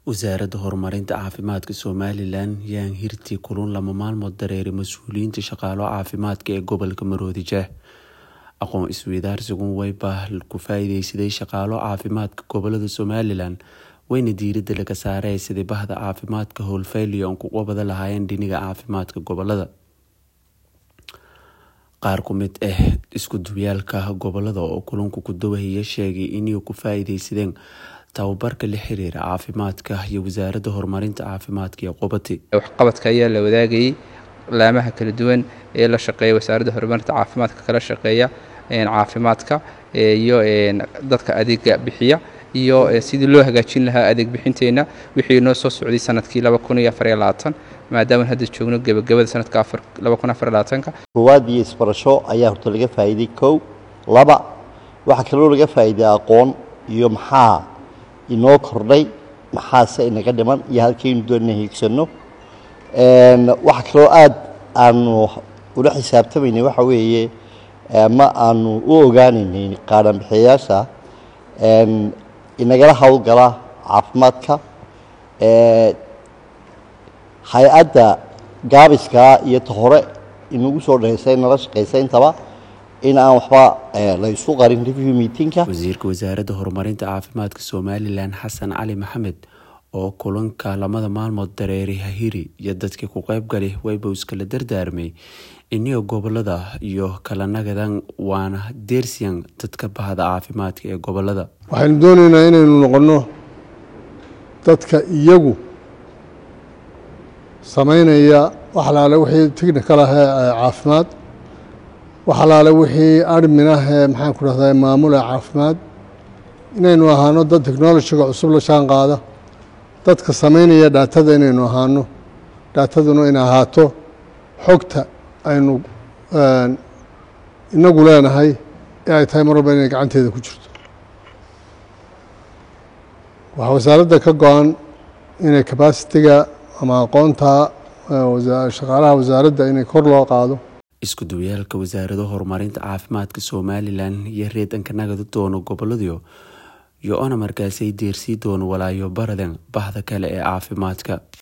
wasaaradda horumarinta caafimaadka somalilan yaan hirtii kulun lama maalmood dareeray mas-uuliyiinta shaqaalo caafimaadka ee gobolka maroodijeeh aqoon isweydaarsigun wayba ku faa-iideysaday shaqaalo caafimaadka gobolada somalilan wayna diirada laga saaray sidii bahda caafimaadka howlfayliya oon kuga bada lahaayeen dhiniga caafimaadka gobolada qaar ku mid ah isku duwyaalka gobolada oo kulunka ku dawahaya sheegay inay ku faa-iideysadeen tababarka la xiriira caafimaadka iyo wasaaradda horumarinta caafimaadka iyo qubati waxqabadka ayaa la wadaagayay laamaha kala duwan ee la shaqeeya wasaaradda horumarinta caafimaadka kala shaqeeya caafimaadka iyo dadka adeega bixiya iyo sidii loo hagaajin lahaa adeeg bixinteenna wixii noo soo socday sanadkii maadaama hadda joogno gebagabada sanadka koowaad iyo isbarasho ayaa horta laga faa'iiday kow laba waxaa kaloo laga faa'iiday aqoon iyo maxaa inoo kordhay maxaase inaga dhiman iyo halkaynu doonina hiigsanno waxaa kaloo aad aanu ula xisaabtamaynay waxa weeye ma aanu u ogaanaynay qaadhanbixiyayaasha inagala howlgala caafimaadka hay-adda gaabiskaa iyo ta hore inagu soo dhahaysay nala shaqaysay intaba in aan waxba la isu qarin review meetingka wasiirka wasaaradda horumarinta caafimaadka somalilan xasan cali maxamed oo kulanka lamada maalmood dareeray hahiri iyo dadkii ku qeybgalay wayba iskala dardaarmay iniyo gobolada iyo kala nagadan waana deersiyan dadka bahda caafimaadka ee gobolada waxaynu doonaynaa inaynu noqonno dadka iyagu samaynaya wax alaale wixii technical ah ee caafimaad wax alaale wixii admin ah ee maxaan ku dhahdaa maamul ee caafimaad inaynu ahaano dad technolojiga cusub la jaan qaada dadka samaynaya dhaatada inaynu ahaano dhaataduna inay ahaato xogta aynu inagu leenahay ee ay tahay mar walba inay gacanteeda ku jirto waxaa wasaaradda ka go-an inay capacitiga ama aqoonta shaqaalaha wasaaradda inay kor loo qaado isku duwyaalka wasaarado horumarinta caafimaadka somalilan iyo reedanka nagada doono goboladiyo iyo ona markaasay deersii doono walaayo baradan bahda kale ee caafimaadka